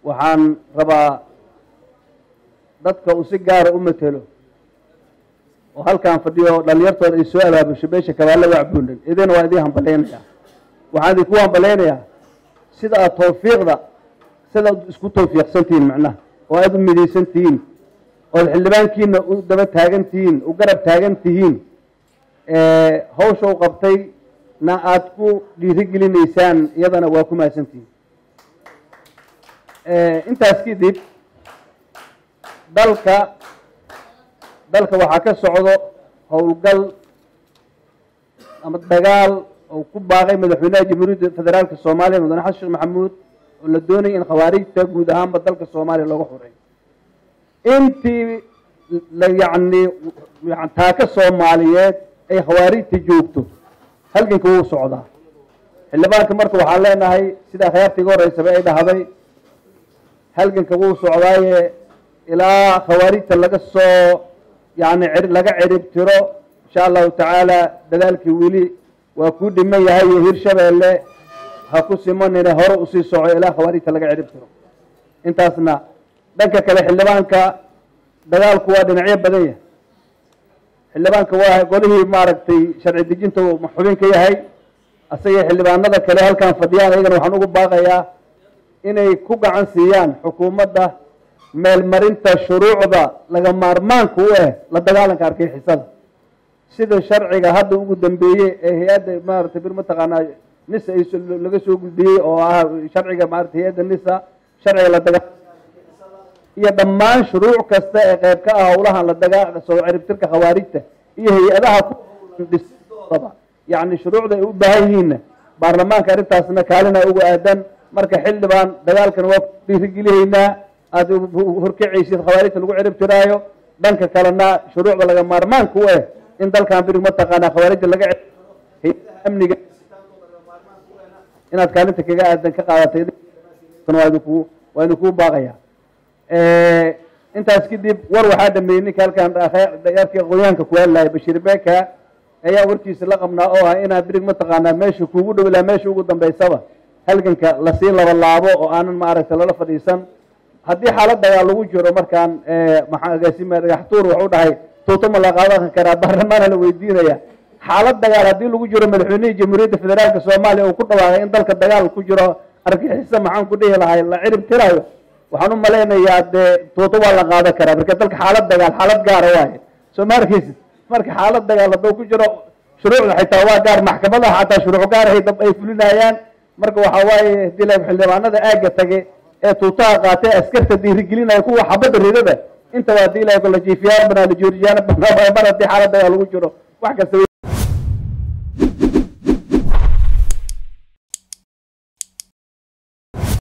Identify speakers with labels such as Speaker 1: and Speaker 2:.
Speaker 1: waxaan rabaa dadka uu si gaara u matelo oo halkaan fadhiyo dhalinyartooda ay soo abaabusho beesha kabaalla wacbuunan idina waa idiin hambalaynayaa waxaan idinku hambalaynayaa sida aad tawfiiqda sida ad isku tawfiiqsan tihiin macnaha oo aada u midaysan tihiin ood xildhibaankiina u daba taagan tihiin u garab taagan tihiin hawsha u qabtay na aada ku dhiirigelinaysaan iyadana waa ku mahadsan tihiin intaas kadib dalka dalka waxaa ka socdo howlgal ama dagaal oo ku baaqay madaxweynaha jamhuuriyadda federaalka soomaaliya mudane xasan sheekh maxamuud oo la doonaya in khawaarijta guud ahaanba dalka soomaaliya looga xoreeyo intii la yacni taaka soomaaliyeed ay khawaarijta joogto halganka wuu socdaa xildhibaanka marka waxaan leenahay sida akhyaarta iga horeysaba ay dhahday halganka wuu socdaaye ilaa khawaarijta laga soo yani laga cirib tiro insha allahu tacaala dadaalkii weli waa kuu dhiman yahay iyo hirshabeelle ha ku simanine hore usii soco ilaa khawaarijta laga cirib tiro intaasna dhanka kale xildhibaanka dagaalku waa dhinacyo badan yahay xildhibaanka waa golihii maaragtay sharci dejinta xubin ka yahay asaga xildhibaanada kale halkaan fadhiyaan ayagana waxaan ugu baaqayaa inay ku gacan siiyaan xukuumadda meelmarinta shuruucda laga maarmaanka u ah la dagaalanka argixisada sida sharciga hadda ugu dambeeyey ee hay-adda maaragtay bir mataqaanaa nisa ay laga soo gudbiyey oo ah sharciga maarata hay-adda nisa sharciga la dagaa iyo dhammaan shuruuc kasta ee qeyb ka ah howlahan la dagaa soo ciribtirka khawaarijta iyo hay-adaha kudoodaba yacni shuruucda ay u baahan yihiinna baarlamaanka arrintaasna kaalina uga aadan marka xildhibaan dagaalkan waa dhiirigelihaynaa aada horkacaysid khawaarijta lagu cirib tiraayo dhanka kalena shuruucda laga maarmaanka u ah in dalkan birig mataqaanaa khawaarijda laga hay-adaha amniga inaad kaalinta kaga aadan ka qaadatay waa idinku waa idinkugu baaqaya intaas kadib war waxaa dhameeyey ninka halkaan yarkii aqoonyahanka ku hadlaya bashiir beka ayaa warkiisa la qabnaa oo ah inaad birig mataqaanaa meesha kuugu dhow ilaa meesha ugu dambeysaba halganka lasii laba laabo oo aanan maaragtay lala fadhiisan haddii xaalad dagaal lagu jiro markaan maxaa agaasima dhagaxtuur wuxuu dhahay tuuto ma la qaadan karaa baarlamaana la weydiinaya xaalad dagaal haddii lagu jiro madaxweynihii jamhuuriyadda federaalka soomaaliya uu ku dhawaaqay in dalka dagaal ku jiro argixisa maxaan ku dhihi lahay la cirib tirayo waxaan u malaynayaa dee tuuto waa la qaadan karaa marka dalka xaalad dagaal xaalad gaara waaye soo ma arkaysid marka xaalad dagaal hadduu ku jiro shuruucda xitaa waa gaar maxkamadaha xataa shuruuc gaarahay dab ay fulinayaan marka waxaa waaye hadii la xildhibaanada aagga tage ee tuutaha qaatee askarta dhiirigelinaya kuwa xabadda ridada intaba hadii la la jiifiyaan banaa la jooriyaan mar haddii xaalad dagaal lagu jiro wax kasta